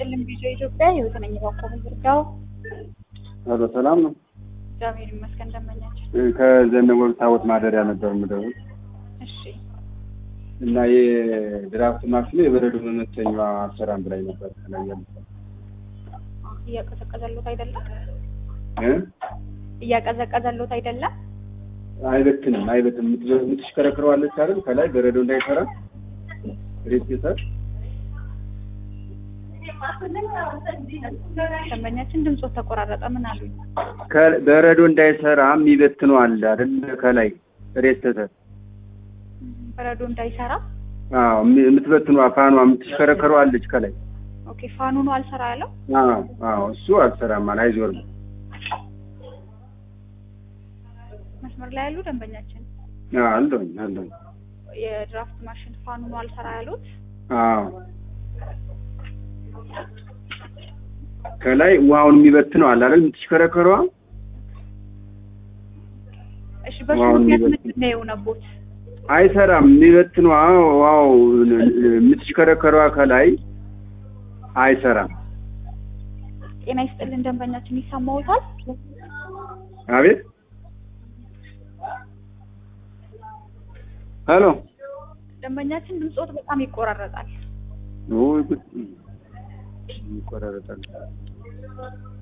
ይስጥልን ቪዲዮ ኢትዮጵያ ህይወት ነኝ ባኮሙ ዝርጋው ሄሎ ሰላም ነው። እግዚአብሔር ይመስገን ደመኛችን። ከዘነበወርቅ ታቦት ማደሪያ ነበር የምደውል እሺ እና የድራፍት ማሽኑ የበረዶ መመተኛዋ አሰራም ብላኝ ነበር። ከላይ ያለ እያቀዘቀዘሎት አይደለም እ እያቀዘቀዘሎት አይደለም። አይበትንም አይበትንም። የምት- የምትሽከረክረዋለች አይደል? ከላይ በረዶ እንዳይሰራ ሬስፔተር ደንበኛችን ድምፆት ተቆራረጠ። ምን አሉኝ? ከ- በረዶ እንዳይሰራ የሚበትነው አለ አይደል? ከላይ ሬስፔተር በረዶ እንዳይሰራ አዎ፣ የም- የምትበትነዋ ፋኗ የምትሽከረከረው አለች ከላይ። ኦኬ ፋኑ ነው አልሰራ ያለው። አዎ አዎ፣ እሱ አልሰራም አለ አይዞርም። መስመር ላይ ያሉ ደንበኛችን አዎ አለሁኝ አለሁኝ። የድራፍት ማሽን ፋኑ ነው አልሰራ ያሉት። አዎ ከላይ ውሃውን የሚበትነው አለ አይደል? የምትሽከረከረዋ እሺ በሱ ዋው፣ ምክንያት የሚበትን- ምንድን ነው የሆነቦት? አይሰራም። የሚበትነዋ ዋው የምትሽከረከረዋ ከላይ አይሰራም። ጤና ይስጥልን ደንበኛችን ይሰማዎታል? አቤት ሄሎ ደንበኛችን ድምፆት በጣም ይቆራረጣል። ወይ ጉድ ይቆራረጣል።